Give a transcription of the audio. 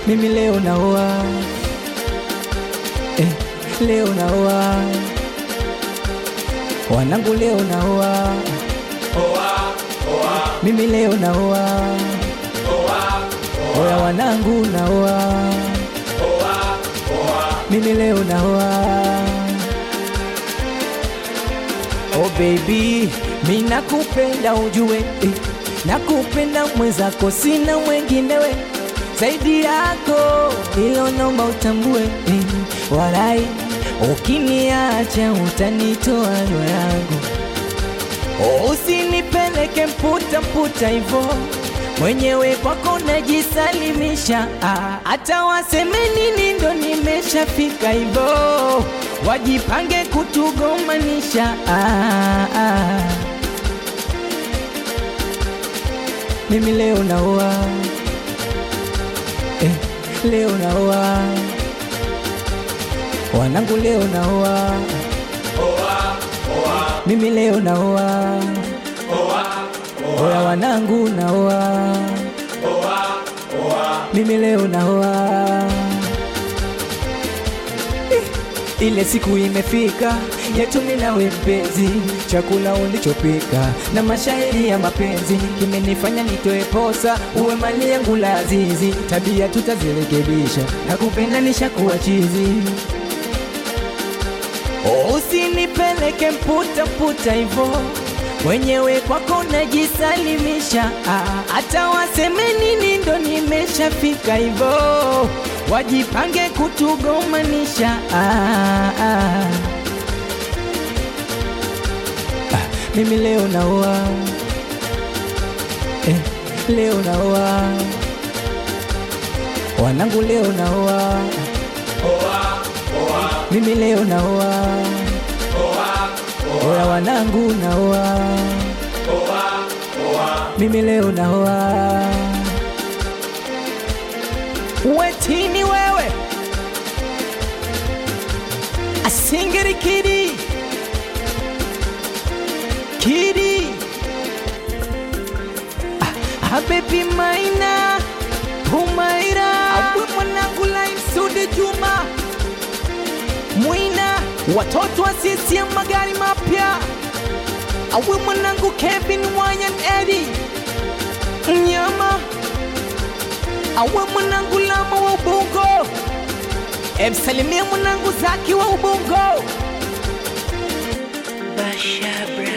mimi leo naoa eh, leo naoa wanangu leo naoa mimi leo naoa oya wanangu naoa mimi leo naoa oh baby mi nakupenda ujue eh, nakupenda mwenzako sina mwenginewe zaidi yako hilo naomba utambue eh, walai ukiniacha utanitoa roho yangu usinipeleke mputa mputa hivo mwenyewe kwako najisalimisha ah, hata waseme nini ndo nimeshafika hivo wajipange kutugomanisha ah, ah. mimi leo naoa eh, leo naoa wanangu leo naoa mimi leo naoa oya wanangu naoa mimi leo naoa Eh, ile siku imefika yetu mimi nawe mpenzi chakula ulichopika na mashairi ya mapenzi kimenifanya nitoe posa uwe mali yangu la azizi tabia tutazirekebisha na kupenda nishakuwa chizi usinipeleke mputa mputa hivo mwenyewe kwako najisalimisha ah, hata waseme nini ndo nimeshafika hivo wajipange kutugomanisha ah, ah. Ah, mimi leo naoa eh, leo naoa wanangu leo naoa mimi leo naoa oya wanangu naoa mimi leo naoa wetini wewe asingiri kidi kidi ah, abebi maina humaira abwe mwanangu laimsude juma mwina watoto wa CCM magari mapya awe mwanangu Kevin Wanyan Edi mnyama awe mwanangu Lama wa Ubungo emsalimia mwanangu Zaki wa Ubungo Basha